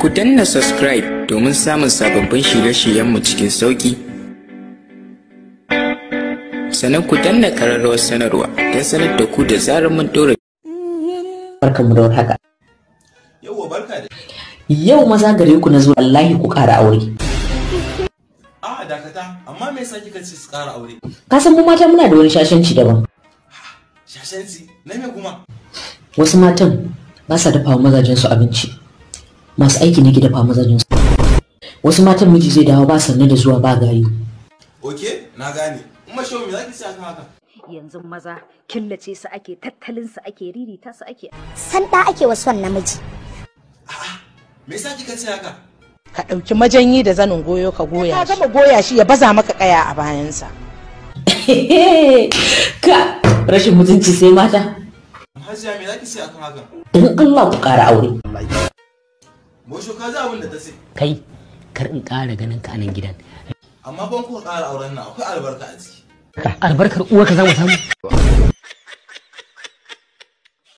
Ku danna subscribe domin samun sababbin shirye-shiryenmu cikin sauƙi. Sannan ku danna ƙararrawar sanarwa don sanar da ku da zarar mun ɗora barkanmu da warhaka Yauwa barka da. yau maza gare ku na zo wallahi ku ƙara aure A dakata, amma me yasa kika ce su ƙara aure? ka san mu mata muna da wani shashanci daban Shashanci, na me kuma? wasu matan ba sa dafa wa mazajen su abinci masu aiki ne ke dafa wa mazajen su wasu matan miji zai dawo ba sanne da zuwa ba gayu Oke, na gane. Umma shehu me zaki ce akan haka? yanzu maza killace su ake tattalin su ake ririta su ake sanda ake wa son namiji Me yasa kika ce haka? ka ɗauki majanyi da zanin goyo ka goya ka gama goya shi ya baza maka kaya a bayansa ka rashin mutunci sai mata Hajiya me zaki ce akan haka? don Allah ku ƙara aure Bosho ka ji abin da ta ce. kai kar in ƙara ganin ka a nan gidan Amma ban kuka ƙara auren nan akwai albarka a ciki. albarkar uwarka za mu samu